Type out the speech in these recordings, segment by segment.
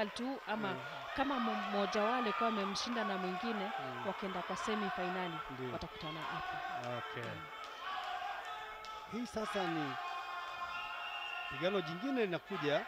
quali tu ama kama mo- mmoja wao alikuwa amemshinda na mwingine Mm. wakienda kwa semi finali Ndio. watakutana hapo. Okay. Hii sasa ni pigano jingine linakuja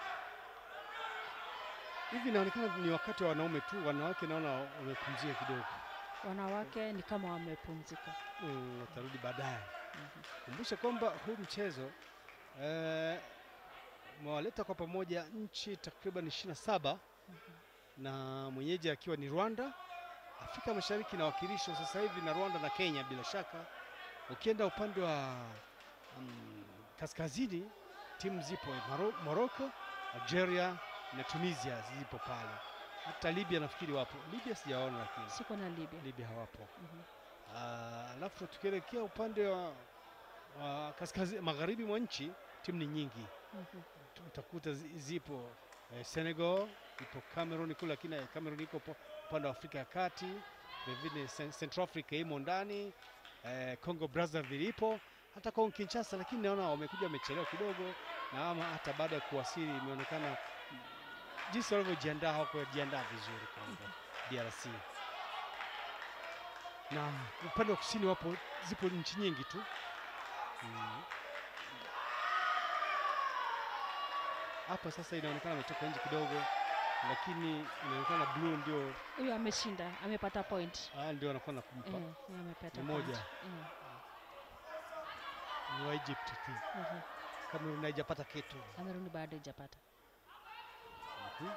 hivi, inaonekana ni wakati wa wanaume tu, wanawake naona wamepumzika kidogo, Wanawake ni kama wamepumzika. Mm, watarudi baadaye. Kumbusha kwamba huu mchezo eh, umewaleta kwa pamoja nchi takriban 27 na mwenyeji akiwa ni Rwanda. Afrika Mashariki inawakilishwa sasa hivi na Rwanda na Kenya bila shaka. Ukienda upande wa mm, kaskazini timu zipo Maro- Morocco, Algeria na Tunisia zipo pale. Hata Libya nafikiri wapo. Libya sijaona lakini Siko na Libya. Libya hawapo. Mhm. Ah, Alafu tukielekea upande wa, wa kaskazini magharibi mwa nchi timu ni nyingi, Mhm. Tu- utakuta zi- zipo eh, Senegal, ipo Cameroon kule, lakini eh, Cameroon iko po- upande wa Afrika ya Kati, vilevile Cen- Central Africa imo ndani eh, Congo Brazzaville ipo hata Kongo Kinshasa, lakini naona wamekuja wamechelewa kidogo, na ama hata baada ya kuwasili imeonekana mm, jinsi walivyojiandaa hawakujiandaa vizuri Kongo DRC na upande wa kusini wapo zipo nchi nyingi tu Mm. hapa sasa inaonekana ametoka nje kidogo, lakini inaonekana blue ndio Huyo ameshinda, amepata point. ah, ndio anakuwa na kumpa Eh, yeye amepata Ni point. moja. Eh, ni wa Egypt tu, mhm. Cameroon haijapata kitu. Cameroon bado haijapata. Mhm,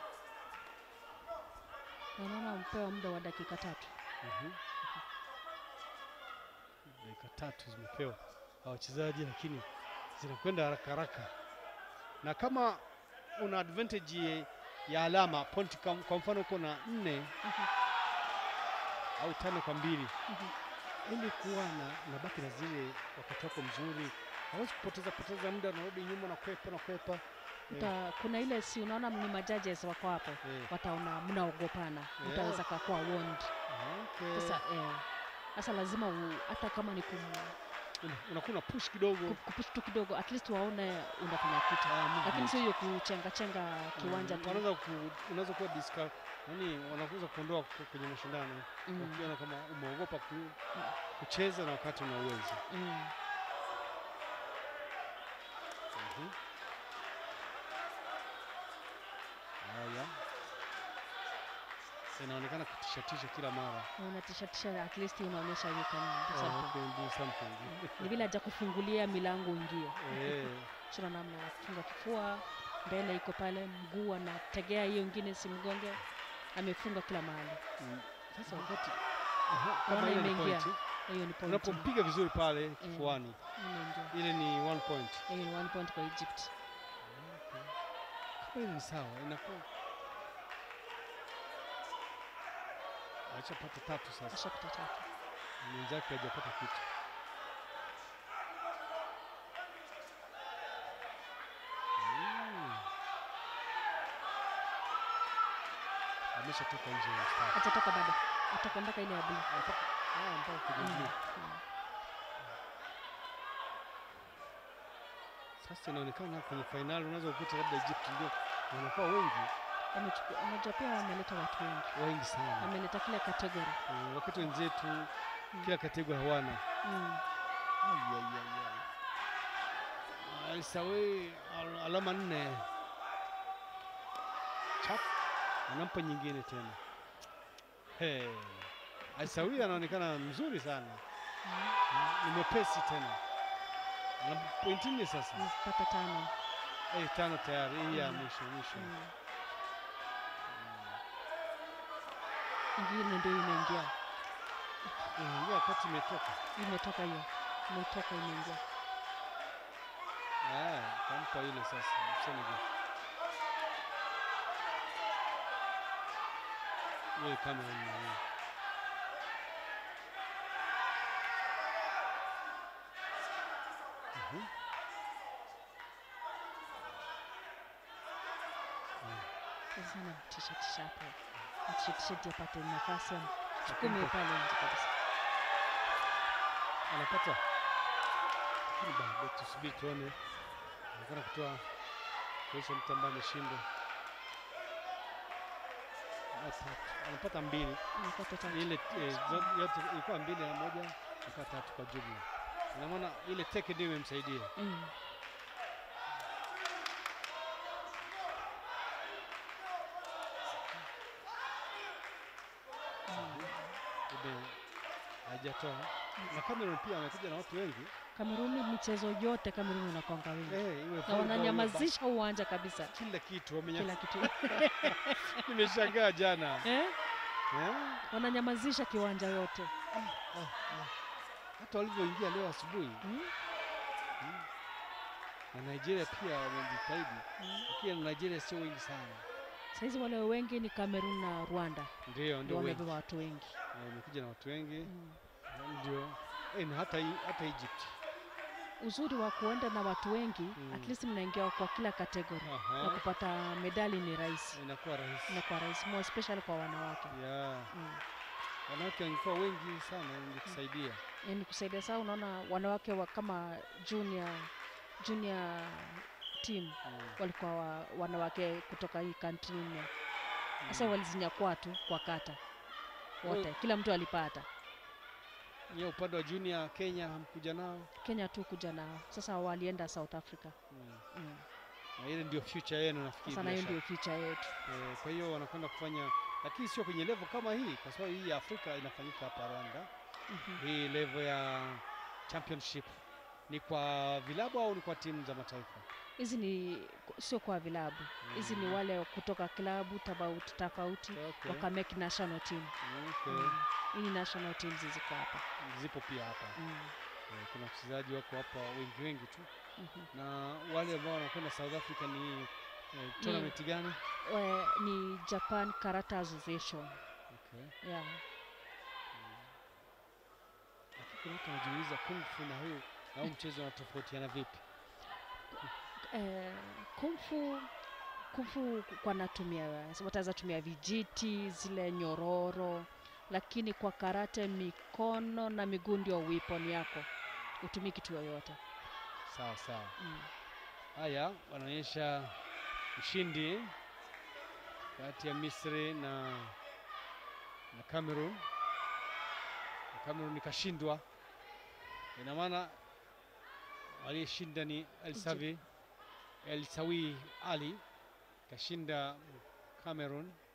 Na Unaona mpewa muda wa dakika tatu. mhm. Dakika tatu zimepewa hawa wachezaji, lakini zinakwenda haraka haraka, na kama una advantage ya alama point, kam- kwa mfano uko na nne Mhm, au tano kwa mbili mhm. ili kuwa na unabaki na zile wakati wako mzuri, hawezi kupoteza poteza muda, unarudi nyuma na kwepa na kwepa eh, Uta, kuna ile si unaona ni majudges wako hapo eh, wataona mnaogopana, Yeah. utaweza kakuwa warned. okay. Sasa eh, sasa lazima u, hata kama ni kum, Una- unakuwa na push kidogo ku- kupush tu kidogo, at least waone unafanya kitu, Ah, movement. lakini sio hiyo kuchenga chenga kiwanja Mm, tu. wanaweza ku, unaweza kuwa disca nani, wanaweza kuondoa ku- kwenye mashindano Mm, ukiona kama umeogopa ku, kucheza na wakati una uwezo. mm. Mhm. Haya, inaonekana kutishatisha kila mara. Na unatishatisha, at least unaonyesha you can do Oh, something. okay, do something. Ni vile haja kufungulia milango uingie, Eh, sina namna ya kufunga kifua, mbele iko pale, mguu anategea hiyo ingine simgonge, amefunga kila mahali. mm, Sasa wakati aha, Naona kama ile ni imeingia. point, Hiyo ni point. unapompiga vizuri pale kifuani, Imeingia. ile ni one point. Hiyo ni one point kwa Egypt. Kama ile ni sawa, inakuwa achapata tatu sasa, Ashapata tatu. mwenzake hajapata kitu. Mm. Ameshatoka nje ya mstari. Atatoka bado, atoka mpaka ile ya blue. Mpaka ah, mpaka kwenye Mm, blue. mm. Sasa inaonekana kwenye fainali unaweza kukuta labda Egypt ndio wanakuwa wengi Wamechukua- Unajua pia wameleta watu wengi, wengi sana, wameleta kila kategori. Mm, wakati wenzetu kila kategori hawana. Mm. Ai, ai, ai, ai. Alisawi al- alama nne, chap anampa nyingine tena. Hey. Alisawi anaonekana mzuri sana, Mm. ni mwepesi tena, ana pointi nne sasa. Mpata tano. Eh, tano tayari, hii ya Mm. mwisho mwisho. Mm. Ingine ndio imeingia, Mm, hiyo wakati imetoka imetoka hiyo, imetoka imeingia. Ah, kampa ile sasa Senegal. Ile Cameroon na hiyo. Mhm. Sasa namtisha tisha hapo, mtisha tisha ndio apate nafasi ya chukume pale nje kabisa. Anapata. Lakini bado tusubiri tuone. Anakwenda kutoa kuonyesha mtu ambaye ameshindwa. na tatu. Amepata mbili Amepata tatu. ile eh, zo- yote ilikuwa mbili na moja ilikuwa tatu kwa jumla. Ina maana ile teke ndio imemsaidia. Mm. Ube hajatoa na Cameroon pia amekuja na watu wengi Kameruni michezo yote Kameruni unakwanga wingi eh, iwe na volleyball, iwe wananyamazisha uwanja kabisa bas- kila kitu wamenya. kila kitu Nimeshangaa jana eh? eh? wananyamazisha kiwanja yote Ah, ah. hata walivyoingia leo asubuhi mm? na Nigeria pia wamejitahidi, Mm. lakini Nigeria sio wengi sana, Saizi wale wengi ni Kamerun na Rwanda ndio ndio ndio wengi wamebeba watu wengi Eh, wamekuja na watu wengi mm. ndio eh, na hata hii- hata Egypt Uzuri wa kuenda na watu wengi Mm. at least mnaingia kwa kila kategori na Aha, kupata medali ni rahisi inakuwa rahisi inakuwa rahisi more especially kwa wanawake ya mm. wanawake wangekuwa wengi sana, ingetusaidia yani kusaidia saa unaona wanawake wa kama junior junior team Mm, walikuwa wa, wanawake kutoka hii country nne sasa mm. walizinyakua tu kwa kata wote kila mtu alipata Nyie upande wa junior Kenya hamkuja nao kenya tu kuja nao sasa walienda south africa mm. mm. na ile ndio future yenu nafikiri. sasa na hiyo bila ndio future yetu shaka. Eh, kwa hiyo wanakwenda kufanya, lakini sio kwenye level kama hii, kwa sababu hii ya Afrika inafanyika hapa Rwanda. Mhm. Hii level ya championship ni kwa vilabu au ni kwa timu za mataifa? hizi ni sio kwa vilabu hizi ni Mm. wale kutoka klabu tofauti tofauti Okay. wakamake national team Okay. Mm. hii ni national teams ziko hapa Zipo pia hapa mm. Eh, kuna wachezaji wako hapa wengi wengi tu, Mhm. na wale ambao wanakwenda South Africa ni eh, tournament gani? We, ni japan karate association Okay. yeah. Lakini kuna watu wanajiuliza kung fu na huu na huu mchezo unatofautiana vipi? eh, kumfu kumfu kwa natumia wataweza tumia vijiti zile nyororo lakini kwa karate mikono na miguu ndio weapon yako utumii kitu yoyote Sawa sawa. mm. Haya, wanaonyesha mshindi kati ya Misri na na Cameroon. Na Cameroon ikashindwa, ina maana aliyeshinda ni Elsavi Elsawi Ali kashinda Cameroon